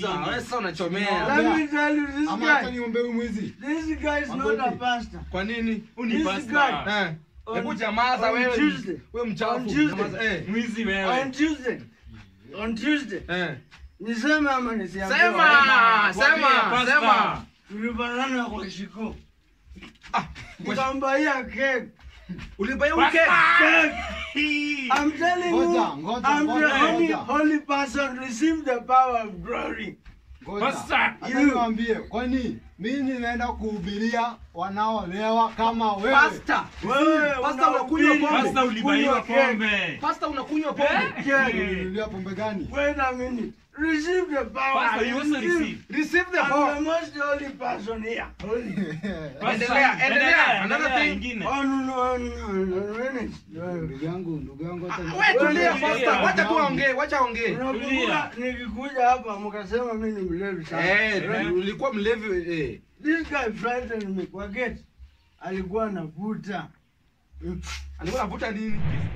Sasa, wewe sasa unachomea. Let me tell you, this Ama hata guy, niombe huyu mwizi. this guy is not a Magoti. pastor. Kwa nini? Uni This pasta. guy. Eh. On- Hebu jamaza on wewe. Tuesday. Wewe On mchafu. Tuesday. Jamaza, eh. Mwizi On wewe. Tuesday, on Tuesday, Eh. niseme ama nisiambie? Sema, sema, Pasta. sema. Tulibanana kwa shiko. Ah, Nikambaia cake. Ulibai uke. Cake. I'm telling you, Ngoja, ngoja, I'm the ngoja, only ngoja. holy person receive the power of glory. Ngoja. Pasta. Hata You. niwaambie, kwani mimi naenda kuhubiria wanaolewa kama wewe. Pasta. Wewe Pasta unakunywa unahubiri pombe. Pasta ulibaiwa kunywa cake. pombe. Pasta unakunywa pombe. Cake. Ulinunulia pombe gani? Wait a minute. Receive the power. Pasta, you also receive. Receive the I'm the power. most holy person here. Holy. Pasta, Endelea, endelea. Another endelea thing. ingine. On, on, on, on minute. Ndugu yangu, ndugu yangu hata ni- Wewe tulia Tulia. pasta. Wacha tu aongee, wacha aongee. Unakumbuka nikikuja hapa mkasema mimi ni mlevi sana. Eh, ulikuwa mlevi eh. This guy frightened me kwa gate. Alikuwa anavuta. Alikuwa anavuta nini?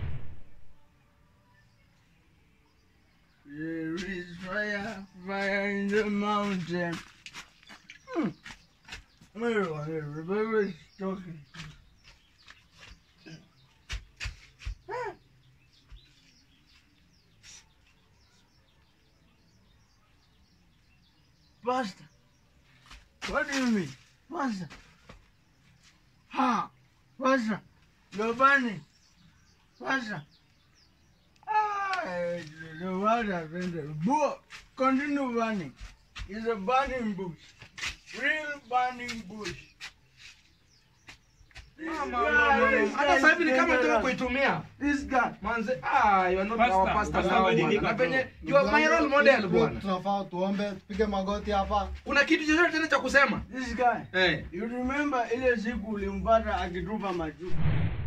There is fire, fire in the mountain. Hmm. Where was everybody talking? Ah. Pastor, what do you mean? Pastor. Ha! Pastor, you're burning. Pastor. Ah, the world has ended. Bo- Continue burning. It's a burning bush. Real burning bush. This Mama, guy- mama, this Hata guy sasa hivi is ni kama nataka dangerous. kuitumia. This guy. Manze, ah, you are not Pastor, our pastor pastor now. badilika bwana. Na bro. penye you are my role model bwana. Tunafaa tuombe, tupige magoti hapa. Kuna kitu chochote tena cha kusema? This guy. Eh. You remember ile siku ulimpata akitupa machupa.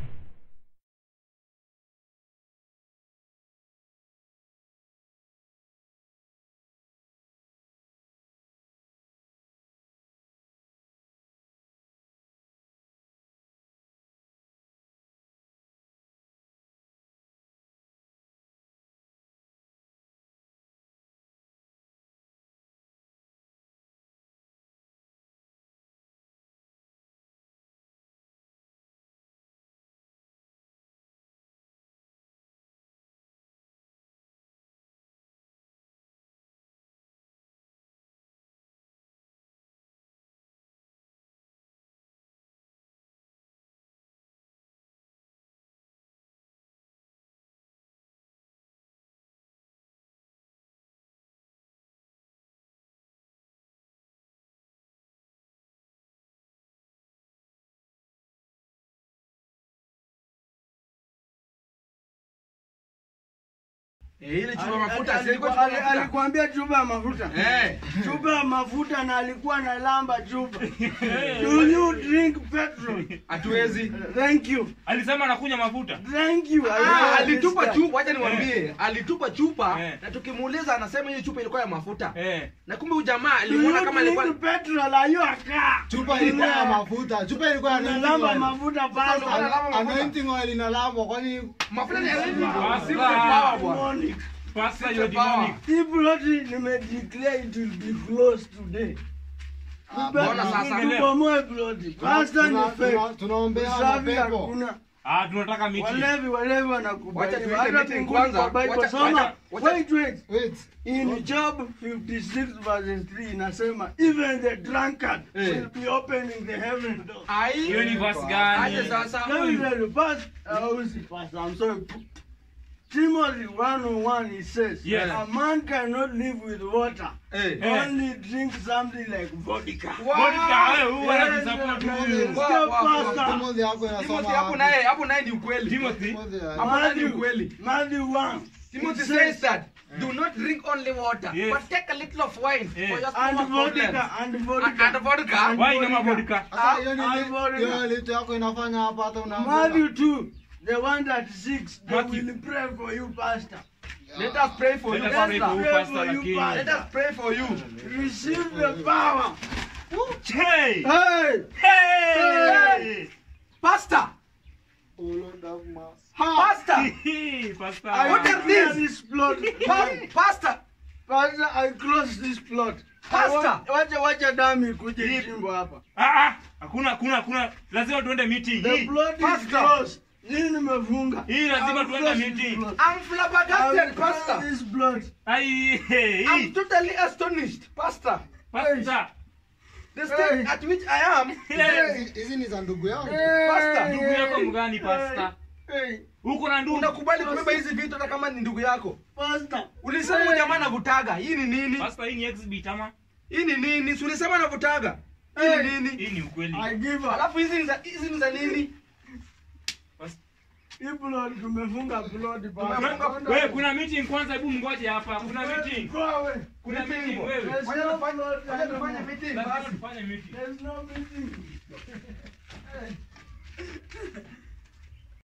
Eh, ile chupa Ali- mafuta ali- si ilikuwa ali- chupa mafuta. Alikwambia chupa ya mafuta. Eh. chupa ya mafuta na alikuwa analamba chupa. Do you drink petrol? Hatuwezi. Thank you. Alisema anakunywa mafuta. Thank you. I Ah, love alitupa this guy. chupa, wacha niwaambie. Alitupa chupa Eh. na tukimuuliza anasema hiyo chupa ilikuwa ya mafuta. Eh. Na kumbe huyu jamaa Do alimuona you kama alikuwa drink petrol? Are you a car? Chupa ilikuwa ya mafuta. Chupa ilikuwa ya anointing Analamba oil. mafuta Sasa pasta. ndo analamba mafuta. Anointing oil inalambwa kwani mafuta ni ya nini? Basta. Si power bwana. Demonic. Pastor, Such you're a power. demonic. Hii ploti nimedeclare it will be closed today. Ah, Mbona sasa? Tubomoe ploti. Pastor ni tuna- tuna- fake. tunaombea Usafi mapepo. hakuna. Ah, tunataka miti. Walevi walevi wanakubali. Wacha tuite Hata meeting mbinguni kwanza. kwa Bible Wacha- soma. wacha- wacha- Wait, wait. Wait. In Job 56 verses 3 inasema even the drunkard Eh. will be opening the heaven door. Ai. Hiyo ni verse gani? Aje sasa. Let me tell you, pass, uh, usi pass, I'm sorry. Timothy 101 it says, Yes. a man cannot live with water, Eh. Eh. only drink something like vodka. Wow. Vodka, wewe huwa Yes, unajisupport yes, wewe. yes. Wow, wow, wow. Pastor. Timothy hapo inasoma Timothy hapo wapi? naye hapo naye ni ukweli. Timothy. Timothy, ah, Hapo naye ni Matthew, ukweli. Matthew 1. Timothy it says that do not drink only water, Yes. but take a little of wine Yes. for your and stomach problems. vodka, and And, vodka. and vodka. And Wine ama vodka. vodka? Sasa hiyo ni Ah, ah, hiyo litu yako inafanya hapa hata una Matthew 2, the one that seeks, they Matthew. will pray for you, Pastor. Let us pray for Let you, us pray for pastor. you, Pray Pastor, for you, lakini. Pastor. Let us pray for you. Receive the power. Hey! Hey! Hey! Pastor, Oh Lord have mercy. pastor, Hey, Pastor. I What will are clear these? this blood. pa- pastor. Pastor, I close this plot. Pastor. Wacha wacha dami kuje Hii- jimbo hapa. Ah, ah. Hakuna, hakuna, hakuna. Lazima tuende meeting. The Hii, plot is Pastor. closed. Nini nimefunga? hii lazima I'm tuende close this meeting. plot. I'm flabbergasted, I'm close Pastor. this plot. Ai, hey, I'm hii. totally astonished, Pastor. Pastor. The state Hey. at which I am. Hey. Hizi- hizi ni za ndugu yangu Pastor, Ndugu yako mgani pastor? Hey, Uko na ndugu? Unakubali kubeba hizi vitu hata kama ni ndugu yako. Pastor. Ulisema huyu jamaa anavutaga. Hii ni nini? Pastor, hii ni exhibit ama? Hii ni nini? Si ulisema anavutaga. Hii Hey. ni nini? Hii ni ukweli. I give up. Alafu hizi ni za hizi ni za nini? Hii plot tumefunga plot Tumefunga- Pastor. Wewe kuna meeting kwanza, hebu mngoje hapa. Kuna meeting. Go away. Kuna Meeting. meeting wewe. There's Wacha no tufanye- plot wacha tufanye anymore. meeting Lazima basi. tufanye meeting. There's no meeting. Hey.